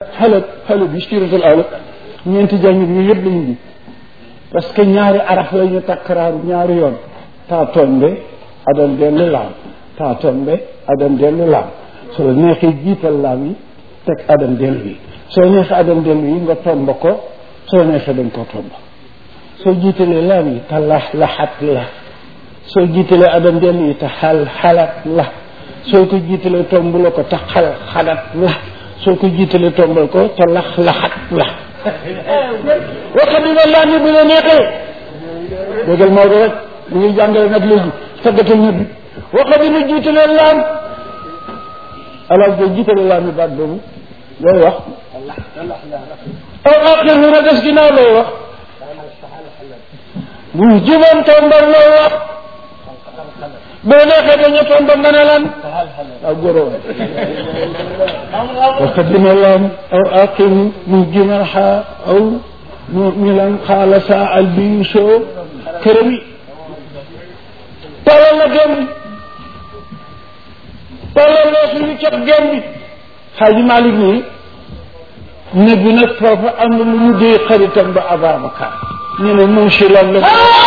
xale xale bi siratul awla ñeenti jàngit yi yëpp lañu bi parce que ñaari araf la ñu takkaraaru ñaari yoon taa tombe adam dellu laam taa tombe adam dellu laam soo neexee jiital laam yi teg adam dellu yi soo neexee adam dellu yi nga tomb ko soo neexee dañ koo tomb soo jiitalee laam yi te lax laxat la soo jiitalee adam dellu yi te xal xalat la soo ko jiitalee tomb la ko te xal xalat la soo ko jiitalee tombal ko te lax laxat la waxta dina laa ni bu la neexee déggal Maodo rek mu ngi jàngale nag léegi taggatal ñëpp bi waxta dina jiitalee laam alaaj boo jiitalee laam yi baat boobu looy wax aw aqir lu na des ginnaaw looy wax bu juban tombal looy wax boo neexee dañu tombal nga ne lan aw góoroo وقدم اللام أو أقم مجمعها أو مؤملا قال ساعة البيشو كرمي طلال جنبي طلال في كب جنبي حاج مالك ني نبي نك فوفا am lu mu dee xaritam ba Ababacar ñu ne monsieur lan la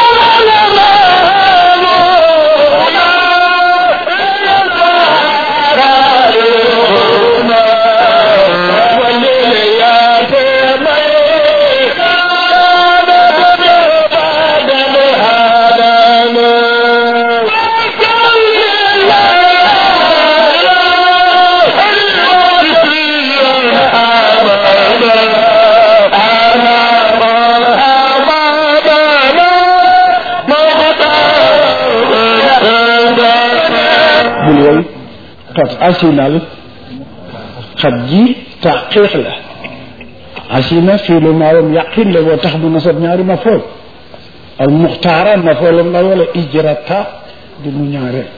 bul woy xat asinal xat ji taqiq la asina fii lu maawam yaqin la boo tax mu nasab ñaari ma fool al muxtaara ma foolam la wala ijrata di mu ñaareel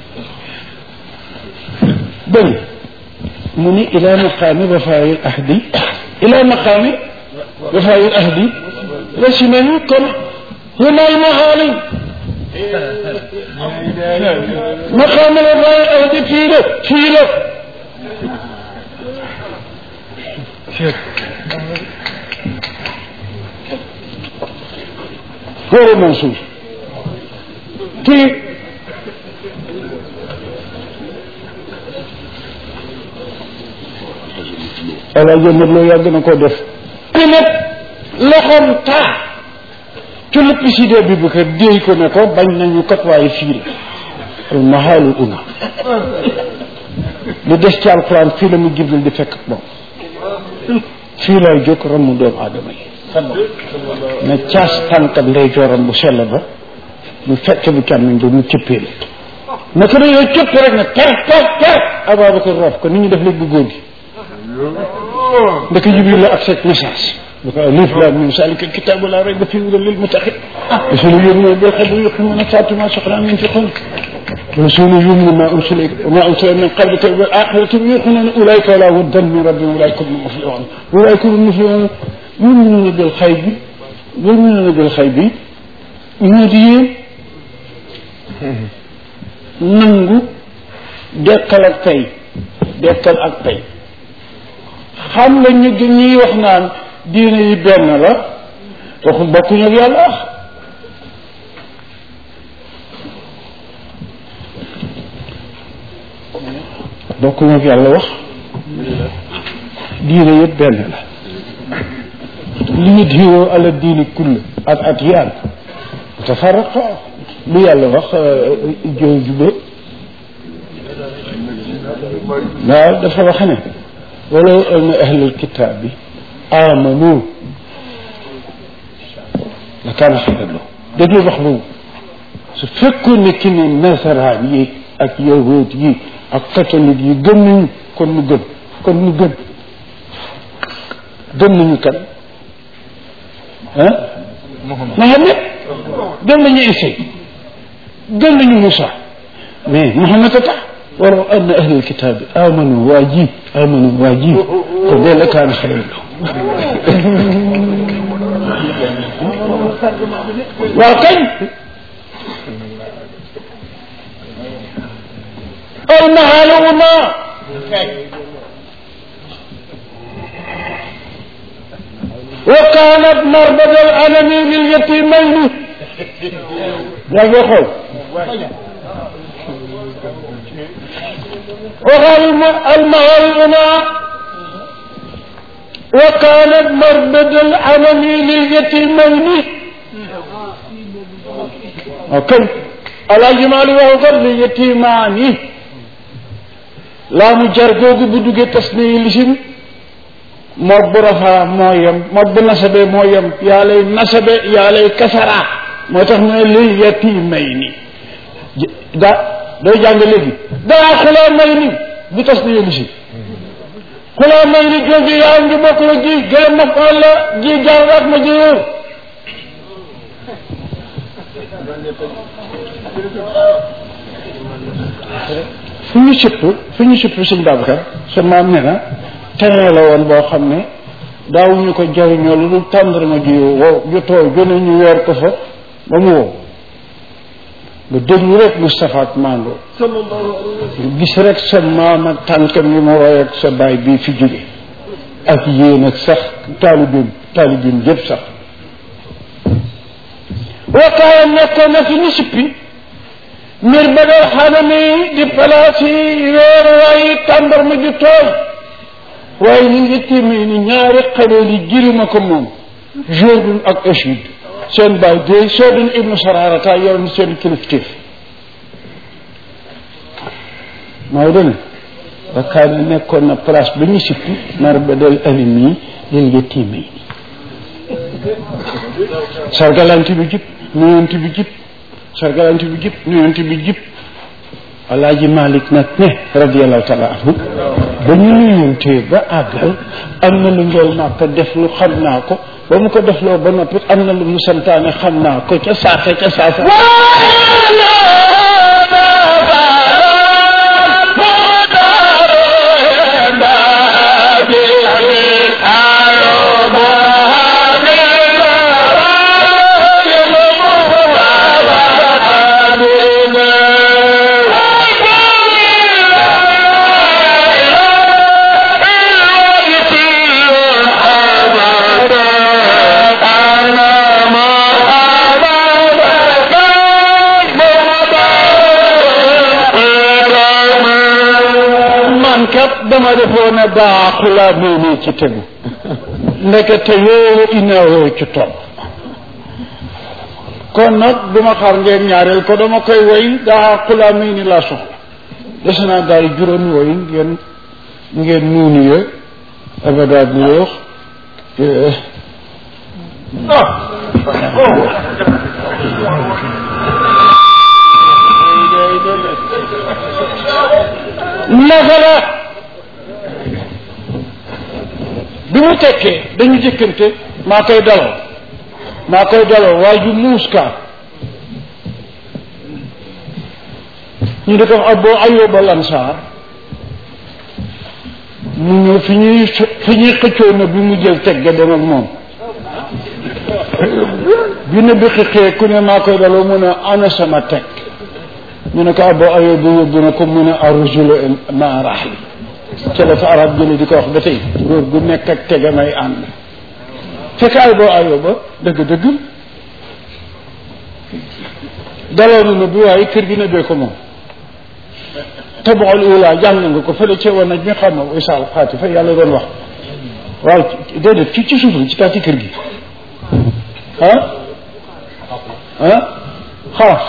bëri mu ni ila maqaami wafaayil ahdi ila maqaami wafaayil ahdi rasina yi kon hunaal mahaali maqaami wafaayil ahdi fii la fii la غير منصوب في ala jëndat loo yàgg na ko def ki nag loxoom taa ci lépp sidee bi bu ko déy ko ne ko bañ nañu kat waaye fii la al mahaalu una lu des ci alquran fii la mu jibril di fekk moom fii lay jóg ramu doomu aadama yi na caas tànkam ndey jooram bu sell ba mu fekk bu càmmiñ bi mu cëppee la naka dañoo cëpp rek ne ter ter ter Ababacar roof ko nit ñi def léegi bu góor gi ndeke Jibril la ak seen message bu ko alif laam miim zaalika kitaabu laa rayba fiihi hudan lil muttaqiin rasuulun yu'minu bil ghaybi wa yuqiimuuna as-salaata wa mimmaa razaqnaahum yunfiquun rasuulun yu'minu bimaa unzila wa maa unzila min qablika wal aaxirati hum yuuqinuun ulaa'ika alaa hudan min rabbihim wa ulaa'ika humul muflihuun ulaa'ika humul muflihuun yu'minuuna bil ghaybi yu'minuuna bil ghaybi ñu di yéen nangu dekkal ak tey dekkal ak tey xam nga ñu ñuy wax naan diine yi benn la waxu bokkuñu ak yàlla wax bokkuñu ak yàlla wax diine yëpp benn la li ñu diwoo ala diini kull ak ak yaan tafaraqa lu yàlla wax jow jube waaw dafa wax ne walaw anna ahlal kitaabi amanu la kaana xayran lahum déglu wax boobu su fekkoon ne ki ne nasaraan yi ak yahud yi ak catholique yi gëm nañu kon nu gëm kon nu gëm gëm nañu kan ah Mohamed gëm nañu Isa gëm nañu Moussa mais Mohamed a tax walaw anna ahlal kitaabi amanu waa ji amanu waa ji kon de la kaana xayran lahum waaw kañ almahaluma wa kaanat marbadal anami lil yatimayni yaa ngi xool waxal ma almaharuna wa kaanat marbadal anami lil yatimayni ok alaaji maali waxu kat li yatimaani laa mu jar googu bu duggee tas ni lisim moog bu rafaa moo yem moog bu nasabe moo yem yaa lay nasabe yaa lay kasara moo tax mu ne lil yatimayni da day jàng léegi daa xulaa may ni bu tas ni lisim xulaa may ni jooju yaa ngi bokk la ji gërëm ma ko la ji jaar ma ji wóor fu ñu sëpp fu ñu sëpp sëñ Babacar sa maam ne na terrain la woon boo xam ne daawuñu ko jariñoo lu dul tàndarma ji wow ju tooy gën a ñu weer ko fa ba mu wow nga déglu rek Moustapha ak Mando nga gis rek sa maam ak tànkam yi ma woy ak sa baay bii fi jóge ak yéen ak sax taalibin taalibin yëpp sax wakkaaya nekkoon na fi ñu sippi mbir ba dal xanami di palaas yi weeruwaayi tàndarma ju tooy waaye ni ngi téeméer ni ñaari xaleel yi jirima ko moom Jourdain ak Échid seen baay de Jourdain ibnu Sararata yow ni seen kilifteef mooy dene wakkaaya nekkoon na place ba ñu sippi nar ba dal alim yi lil ngi téeméer ni sargalanti bi jib nuyonti bi jib sargalanti bi jib nuyonti bi jib alaaji malik nag ne radiallahu taala anhu ba ñu nuyontee ba àggal am na lu njool màkka def lu xam naa ko ba mu ko defloo ba noppi am na lu mu santaane xam naa ko ca saasa ca saasa dama defoon ne baaxulaa moomee ci tegu ndekete yoo inawoo ci topp kon nag duma xaar ngeen ñaareel ko dama koy woy daa xulaa mii ni laa soxla des naa daal juróomi woy ngeen ngeen nuunu ye abada bu yoox naka la bi mu tekkee dañu jëkkante maa koy daloo maa koy daloo waaye ju muus kaa ñu di ko wax Abu Ayyub al-Ansar mu ñëw fi ñuy fi ñuy xëccoo na bi mu jël teg ga dem ak moom bi ne bi xiqee ku ne maa koy daloo mu ne ana sama teg ñu ne ko Abu Ayyub yóbbu na ko mu ne arrajulu ma rahli ca la fa arab jële di ko wax ba tey góor gu nekk ak tegamay ànd fekk ay boo ayoo ba dëgg-dëgg daloonu na bi waaye kër gi ne bee ko moom tabaxul ula jàng nga ko fële ca wan naj mi xam na isaal xaati fa yàlla doon wax waaw déedéet ci ci suuf ci taati kër gi ah ah xaaf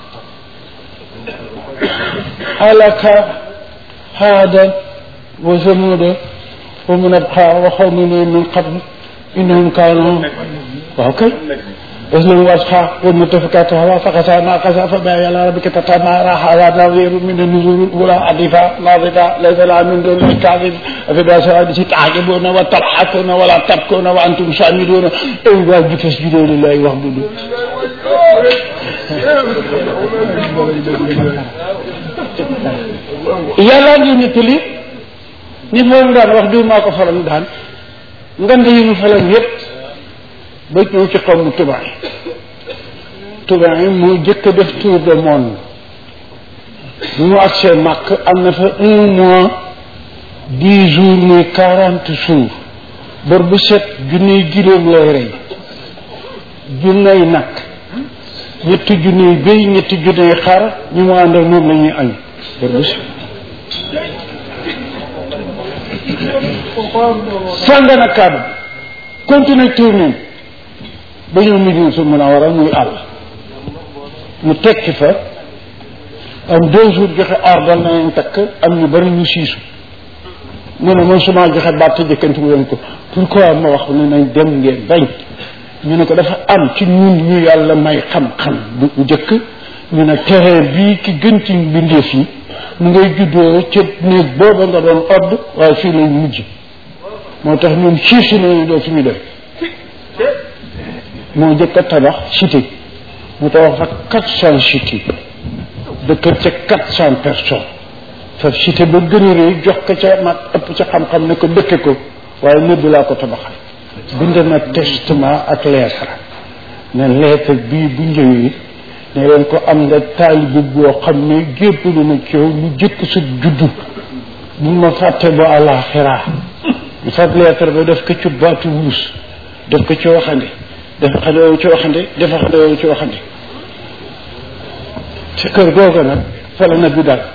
halaka haada وثمود ومن أبقى وقوم من قبل إنهم كانوا وكي وزن واسخا والمتفكات هوا فقسا ما قسا فما يلا ربك تتمارى هذا نظير من النزول الأولى عدفا ناظفة ليس لها من دون الكاذب في بأس تعجبون وتضحكون ولا تبكون وأنتم سامدون أي واجب فاسجدوا لله واعبدوا yàlla ngi nettali nit moom daan wax diw maa ko faral daan ngand yi mu faral yépp ba ñëw ci xaw mu tubaab yi tubaab yi moo jëkk a def tour de monde bu mu agsee màkk am na fa un mois dix jours muy quarante jours bor bu set junniy giléem lay rey junney nag ñetti junniy béy ñetti junniy xar ñu mu ànd ak moom la ñuy añ bor bu set sànga na kàddu continué tourné ba ñëw Medina su mun a war a muy àll mu tekki fa am deux jours joxe ordre na leen takk am ñu bari ñu siisu mu ne man suma joxe baat jëkkanti wu leen ko pourquoi ma wax ne nañ dem ngeen bañ ñu ne ko dafa am ci ñun ñu yàlla may xam-xam bu njëkk ñu ne terrain bii ki gën ci mbindeef yi mu ngay juddoo ca néeg booba nga doon odd waaye fii lay mujj moo tax ñun siisu nañu doo fi ñu dem moo njëkk a tabax cité mu tabax fa quatre cent cité dëkk ca quatre cent personnes fa cité ba gën a rëy jox ko ca mag ëpp ca xam-xam ne ko dëkke ko waaye nëbb laa ko tabaxal bind na testament ak lettre ne lettre bii bu njëwee ne leen ko am nga taalibe boo xam ne jébbalu na ci yow lu jëkk sa juddu bu ma fàtte ba àllaaxira ñu fab lettre ba def ko ci baatu wuus def ko ci waxande def xande woowu ci waxande def xande woowu ci waxande ci kër googa nag fa la nabi daal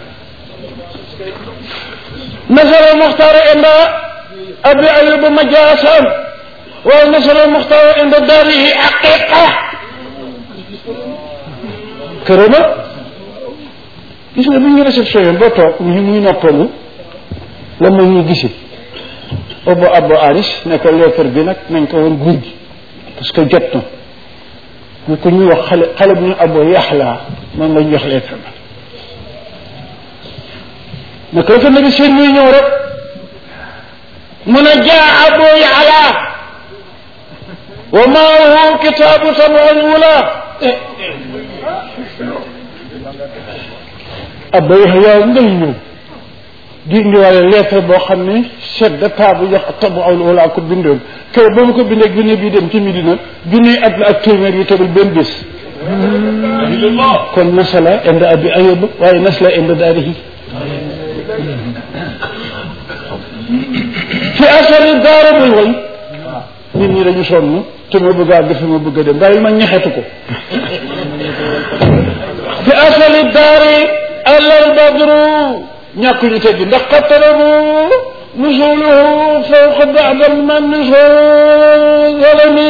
nasara muxtaar inda abi ayuba majaasan waaye nasara muxtaar inda daarihi aqiqa kërama gis nga bi ñu réception boo toog ñu muy noppalu la ma ñu gisi obo abo aris ne ko lettre bi nag nañ ko woon guur gi parce que jot na ñu ko ñuy wax xale xale bu ñu abo yaxlaa moom lañ jox lettre ba ne ko fa nabi seen muy ñëw rek mun a jaa abo yaxlaa wa maahu kitaabu sab'in wula abo yaxlaa ngay ñëw di indiwaale lettre boo xam ne chef d'état bu jox tabu awlu wala ko bindoon kër ba mu ko bindee junne bii dem ci Medina junne at la ak téeméer yi tegul benn bés kon nasala inda abi ayuba waaye nasla inda daarihi fi asali daara muy way nit ñi dañu sonn te ma bëgg a àgg fi ma bëgg a dem bàyyi ma ñaxetu ko fi asali daari alal badru ñàkk ñu teggi ndax qattarabu nusuluhu fawqa ba'dal man zalami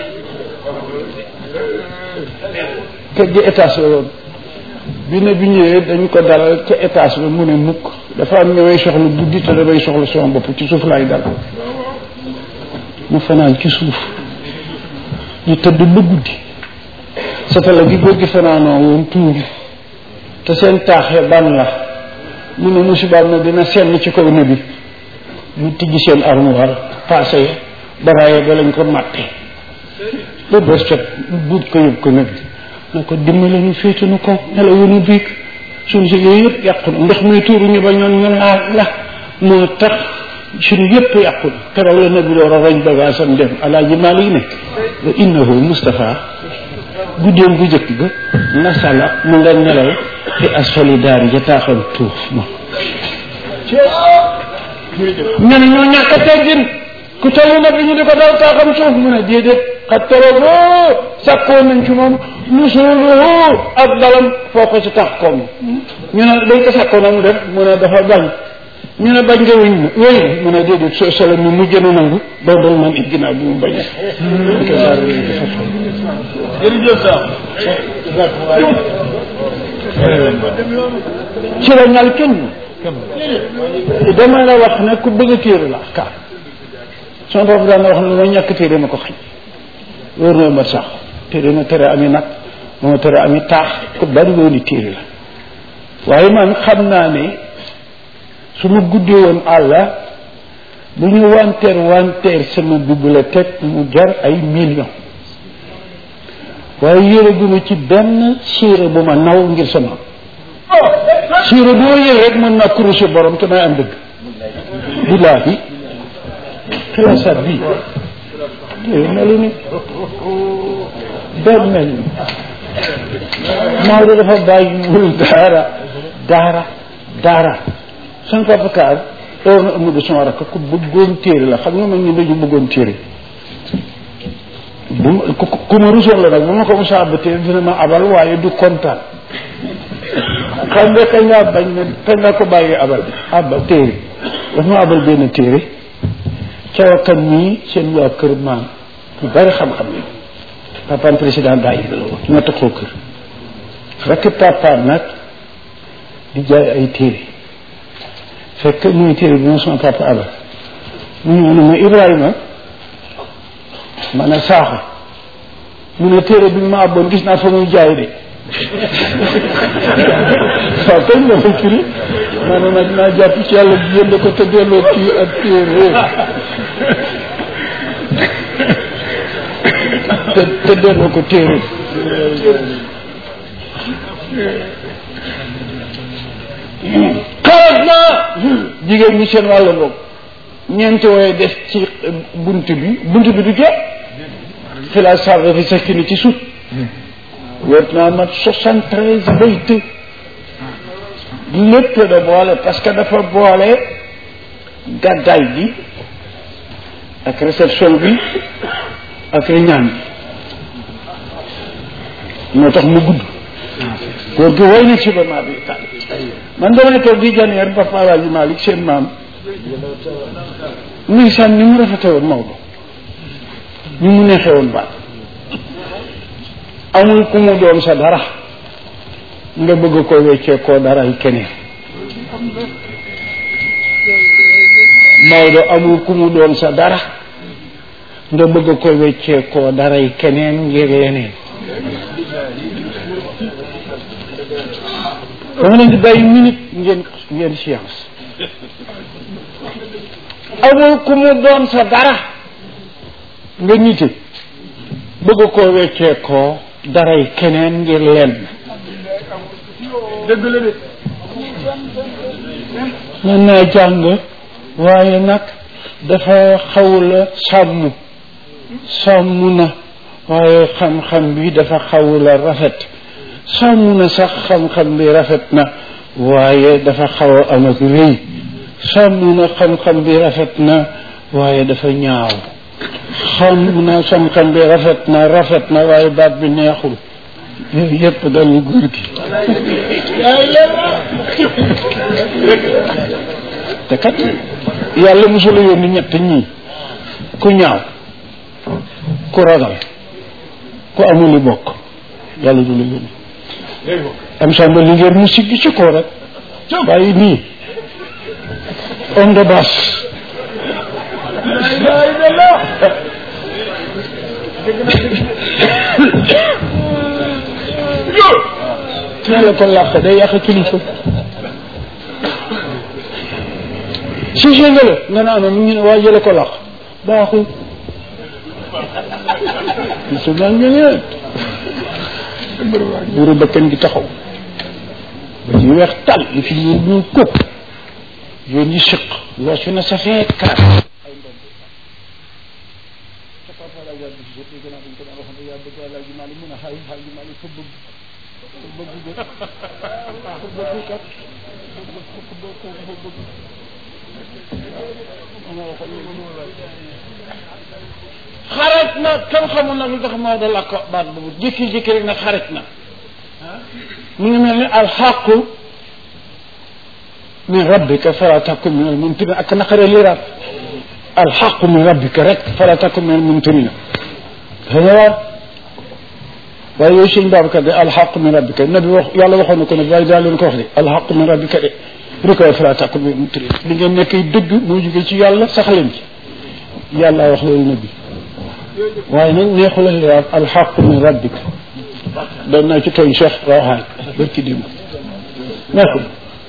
kër gi étage la woon bi ne bi ñëwee dañ ko dalal ca étage ba mu ne mukk dafa am ñëwee soxla guddi te damay soxla sama bopp ci suuf laay dal mu fanaan ci suuf ñu tëdd ba guddi satala gi góor gi fanaanoo woon tuur te seen taaxee ban la mu ne musibaam na dina senn ci kaw ne bi mu tijji seen armoire passé ya daraaye ba lañ ko màtte ba bés jot buut ko yëg ko ne bi na ko dimbale ñu féete nu ko nelaw yu nu biig suñu si yooyu yëpp yàqu na ndox muy tuuru ñu ba ñoon ñu laal la moo tax suñu yëpp yàqu na keroog la nabi door a roñ bagaasam dem alaaji Maalik ne wa innahu Mustafa guddeem bu jëkk ga nasala mu nga nelaw fi asfali daari ja taaxam tuuf ma ñu ne ñoo ñàkk a teggin ku tollu na bi ñu di ko daw taaxam suuf mu ne déedéet xat tarabo sàkkoon nañ ci moom nusuluhu ak dalam foo ko ci tax koom ñu ne dañ ko sàkkoon na mu def mu ne dafa bañ ñu ne bañ nga wéñ na wéy mu ne déedéet so solo mi mu jën a nangu doo dal man it ginnaaw bi mu bañee jërëjëf sax ci la ñal kenn dama la wax ne ku bëgg a téere la ka sama bopp daan na wax ne ma ñàkk téere ma ko xañ wóor na ma sax téere ma tere ami nag moo tere ami taax ku bari wooni téere la waaye man xam naa ne su ma guddee woon àlla bu ñu wanteer wanteer sama bibliothèque mu jar ay millions waaye yére gu ma ci benn siire bu ma naw ngir sama siire boo yëre rek mën naa kuruse borom te may am dëgg billaahi xilaasaat bii téere melu ni benn mel ni Maodo dafa bàyyiwul daara daara daara san papa kaar oo na Amadou sama rakk ku bëggoon téere la xam nga man ñu dañu bëggoon téere bu ma ku ku ma rusoon la nag bu ma ko musa abba téere dina ma abal waaye du kontaan xam nga kañ laa bañ ne kañ laa ko bàyyi abal abba téere daf ma abal benn téere cawakan mii seen waa kër maam ñu bari xam-xam yi papaam président bàyyi la woon ñoo taxoo kër rekk papaam nag di jaay ay téere fekk muy téere bi moom sama papa abal mu ñëw ne ma Ibrahima ma ne saaxo mu ne téere bi ma abboon gis naa fa muy jaay de waaw kañ la fa firi ma ne nag naa jàpp ci yàlla bi yënd ko te delloo kii ak téere te te delloo ko téere xarat naa jigéen ñi seen wàllu boobu ñeenti wooye des ci bunt bi bunt bi du jot fi la sarre fi sekki ni ci suuf wéet naa mat soixante treize bayt lépp da boole parce que dafa boole gàddaay bi ak réception bi ak ñaan bi moo tax mu gudd góor gi way na ci ba maa bi tàll man damay toog di janeer Papa Alaaji Malick seen maam muy sànn ni mu rafete woon Maodo ni mu neexee woon baat amul ku mu doon sa dara nga bëgg ko weccee koo dara yi keneen Maodo amul ku mu doon sa dara nga bëgg ko weccee koo dara yi keneen ngir leneen dama leen di bàyyi minute ngeen ngeen science amul ku mu doon sa dara nga nite bëgg koo weccee koo daray keneen ngir lenn dëgg la de mën naa jàng waaye nag dafa xawula sàmm sàmm na waaye xam-xam bi dafa xawula rafet sàmm na sax xam-xam bi rafet na waaye dafa xaw a am ak rëy sàmm na xam-xam bi rafet na waaye dafa ñaaw xam na xam-xam bi rafet na rafet na waaye baat bi neexul yooyu yëpp dalu góor gi te kat yàlla mosula yónni ñett ñii ku ñaaw ku ragal ku amul bokk yàlla du la yónni am samba li ngeen mu siggi ci kaw rek bàyyi nii on de basse yàlla ko làq day yàq kilifa si si nga la nga naan mu ngi ne waa jële ko làq baaxul su naa ngeen buuru bakkan gi taxaw ba ci weex tal li fi ñu ñu kópp yoon yi siq loo su na safee kaat ay ndomb sa papa la wàll bi jot gën a dañ ko daan wax ne yaa bëgg àlaa ji maali mun a xaay xaay ji maali fa bëgg fa bëgg de fa bëgg kat fa bëgg fa bëgg xaret na kenn xamul nag lu tax Maodo làkk baat boobu jékki-jékki rek nag xaret na mu ngi mel ni alxaqu min rabbika fala takun min almumtirin ak naqare liraat alxaqu min rabbika rek fala takun min almumtirin xëyawaa waaye yooyu sëñ Babacar de alxaqu min rabbika nabi wax yàlla waxoon na ko ne waaye daal leen ko wax de alxaqu min rabbika de rek waaye fala takun min almumtirin li ngeen nekk dëgg moo jógee ci yàlla sax leen ci yàlla wax loolu nabi waaye nag neexula liraat alxaqu min rabbika doon naa ci tooñ Cheikh Rawaan barki démb neexul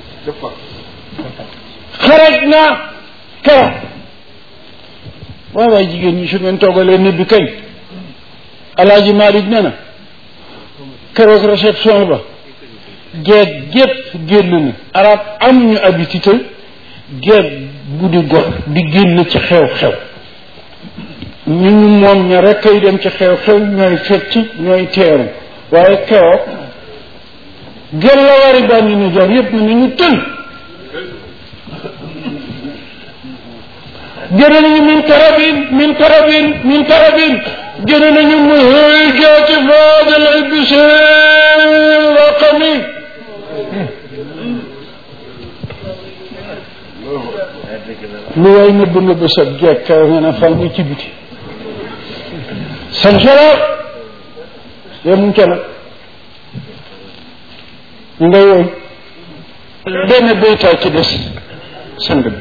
xaraj naa kera waay waay jigéen ñi su ngeen toogalee nebbi kañ alaaji Malick nee na keroog réception ba geet gépp génn na arab am ñu habitude geet guddi got di génn ci xew-xew ñu ñu moom ña rek kay dem ci xew-xew ñooy fecc ñooy teeru waaye keroog gel la wari bànni ni jar yëpp na ni ñu tël jëne nañu min karabin min karabin min karabin jëne nañu mu hëy jaati faadal ibseel waqami lu way nëbb nëbb sa jekk nga ne fal mu ci biti san solo yemuñ ca nag ngay woy benn béytaa ci des sang bi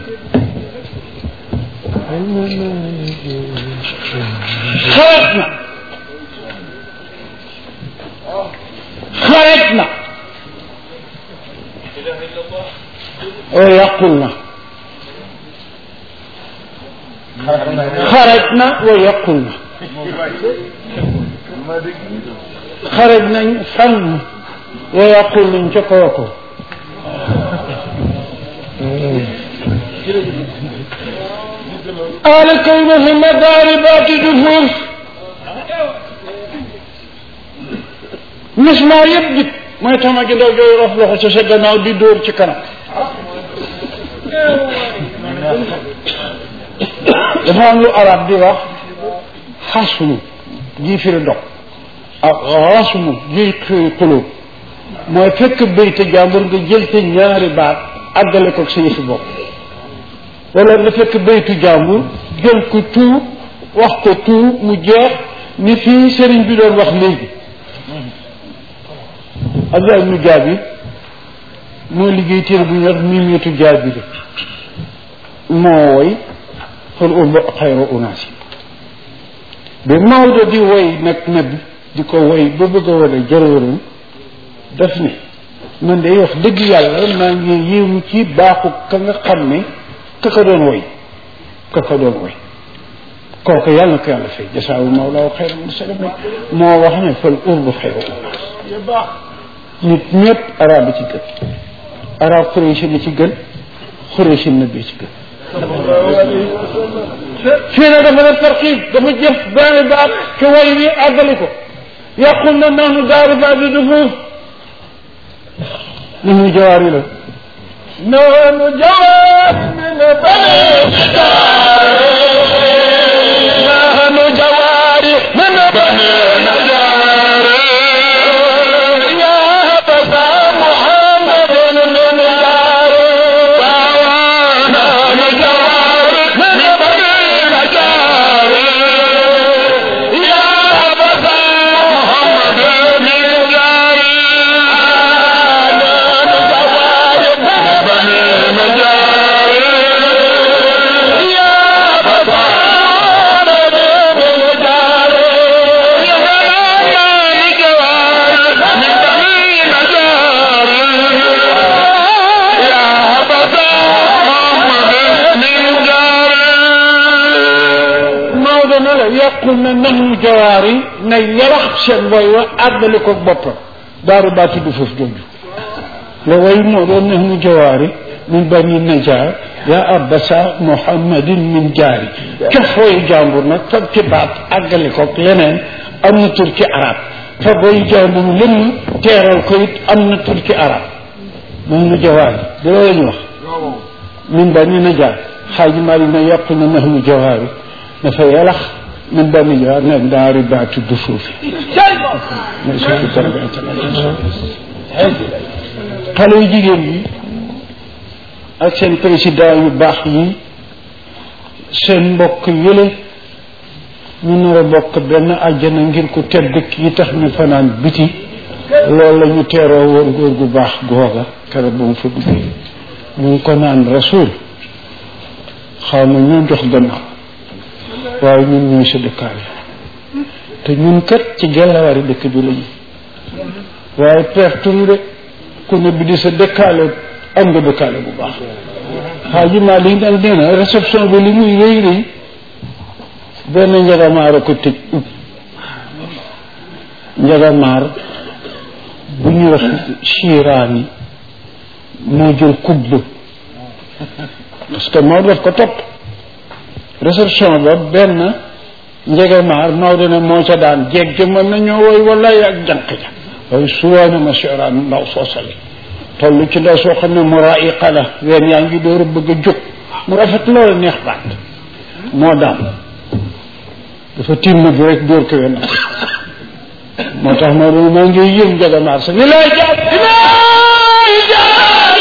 xaret na xaret na oo yàqul na xaret na wa yàqul na xaret nañ fan wa yàqul nañ ca kaw ko قال كونهن ضاربات دفوف mismaa yëpp jib mooy tama gi ndaw jooy rof loxo ca sa gannaaw di dóor ci kanam dafa am lu arab di wax xasmu ji firi ndox ak xasmu ji firi xulóob mooy fekk béyte jàmbur nga jël te ñaari baat àggale ko sa yëfi bopp wala nga fekk béytu jàmbur jël ko tout wax ko tout mu jeex ni fii sëriñ bi doon wax léegi Abdullah ibnu Jaabir moo liggéey téere bu ñuy wax mimietu Jaabir moo woy fal urbu xayru unaasi bi Maodo di woy nag nabi di ko woy ba bëgg a wane jërëwëram daf ne man de wax dëgg yàlla maa ngi yéemu ci baaxu ka nga xam ne ka ka doon woy ka ka doon woy kooku yàlla na ko yàlla fay jasaawu mawlaaw xayra mursala moo wax ne fal urbu xayru unaas nit ñëpp arab bi ci gën arab xureesi na ci gën xureesi na bi ci gën fii nag dafa def tarxiib dafa jëf benn baat ci way wi àggali ko yàqul na nahnu daaru baat bi du foofu ni mu jawaar yi la nahnu jawaar min bani nahnu jawaari min bani yàqul na naxnu jawaar yi na yarax seen woy wa àddali ko boppam daaru baati du foofu jooju la woy moo doon naxnu jawaar yi min bani najaar yaa abasa muhammadin min jaari cof woyu jàmbur nag fab ci baat àggali ko leneen am na tur ci arab fab woyu jàmbur lëmm teeral ko it am na tur ci arab naxnu jawaar yi di loolu ñu wax min bani najaar xaaji mari na yàqul na naxnu jawaar yi dafa yalax min bani jaar nekk dans ribaatu du suufi xale yu jigéen yi ak seen président yu baax yi seen mbokk yële ñu nar a bokk benn àjjana ngir ku tedd kii tax ñu fanaan biti loolu la ñu teeroo woon góor gu baax googa kere ba mu fa duggee ñu ngi ko naan rasul xaw ma ñoo jox gannaaw waaye ñun ñooy sa dëkkaale te ñun kat ci gellawari dëkk bi lañu waaye pertuñu de ku ne bi di sa dëkkaale am nga dëkkaale bu baax xaaji maa li dal nee na réception bi li muy rëy rëy benn njagamaar a ko tëj ub njagamaar bu ñu wax chiraani moo jël kubba parce que moo def ko topp réception ba benn njegemaar Maodo ne moo ca daan jeeg ja mën na ñoo woy wallaay ak jànq ja waaye suwaana ma siraan ndaw soosale toll ci ndaw soo xam ne mu raiqa la ween yaa ngi door a bëgg a jóg mu rafet loolu neex baat moo daan dafa tiim na bi rek dóor ko wenn moo tax moo doon maa ngi yëm njagamaar sa ni lay jaar lay jaar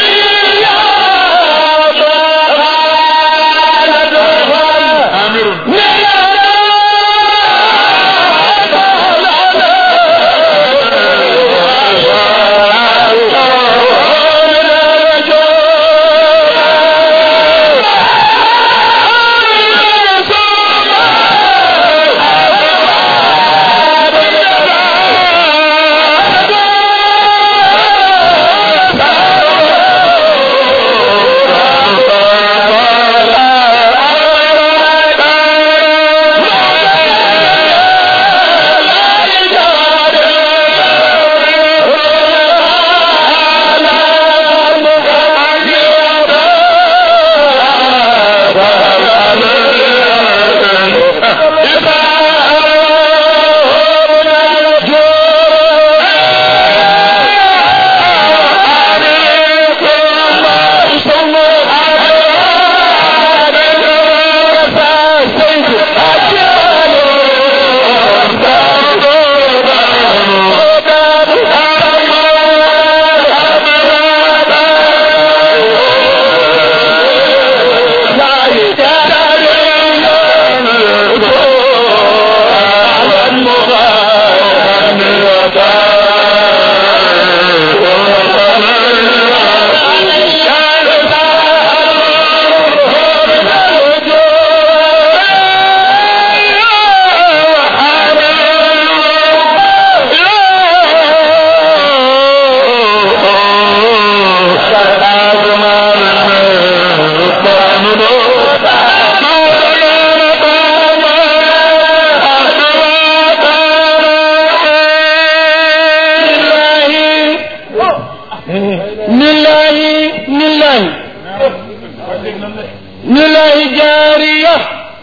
lillahi jaariya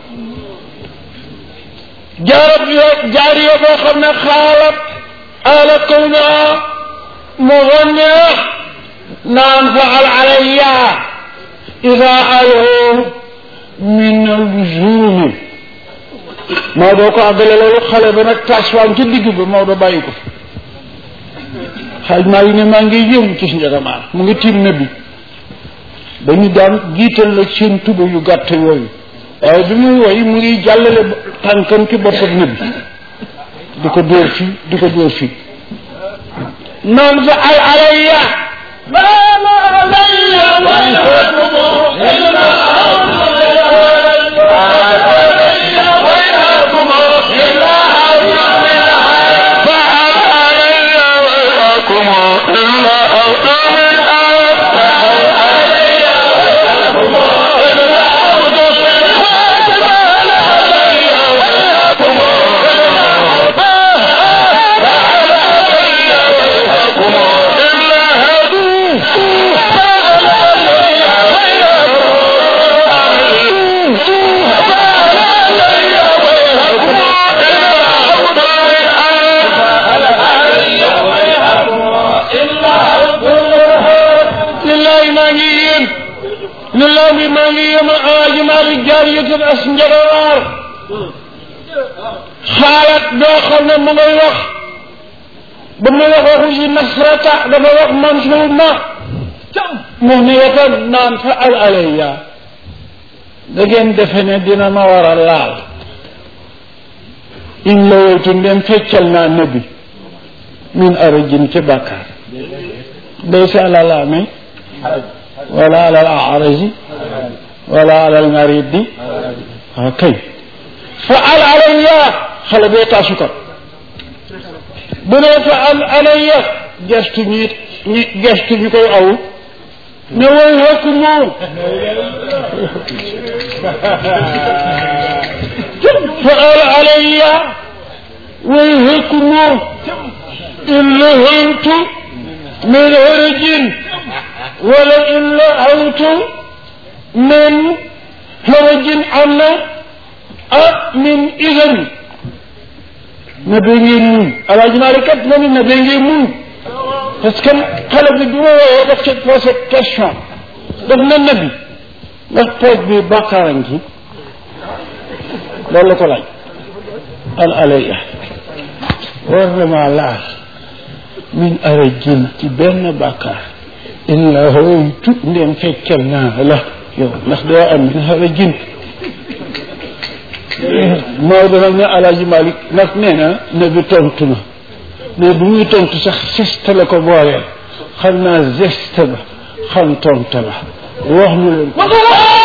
jaarab yo jaariya boo xam ne xaalat ala kawna muganniya naan faal alayya ida alu min aljuumi Maodo ko àggale loolu xale ba nag tasfaan ci digg ba Maodo bàyyi ko xaaj maa yi ne maa ngi yëngu ci njagamaar mu ngi tiim na bi dañu daan jiital la seen tuba yu gàtt yooyu waaye bi muy woy mu ngi jàllale tànkam ci boppam na bi di ko dóor fii di ko dóor fii noon fa al alayya lillahi maa ngi yéen lillahi maa ngi yéen aaji maari jaariyatin as njagawaar xaalat doo xam ne mu ngay wax ba mu wax waxu si nasrata dafa wax mansuuma mu ne wetam naan fa al alayya da ngeen defe ne dina ma war a laal in la weytu ndem feccal naa nabi min arajin ci bàkkaar laysa ala laamay wala ala al araji wala ala al maridi waaw kay fa al alayya xale bee taasu ko bu ne fa al alayya gestu ñi ñi gestu ñu koy aw ne way hekk moom fa al alayya way hekk moom in lahantu من هرج ولئن لهوت من هرج عنا من إذن نبي مون على جمالك من نبي مون parce que xale bi bi ma woowee daf ci posé question daf na nabi ndax pooj bi bàkkaaran ci loolu la ko laaj al alaya war na maa laal min arajin ci benn bàkkaar illa hooytu ndem feccal naa la yow ndax doo am min arajin Maodo nag ne Alaaji Malik nag nee na ne bi tontu na mais bu muy tontu sax geste la ko booleel xam naa geste ba xam tontu la wax nu leen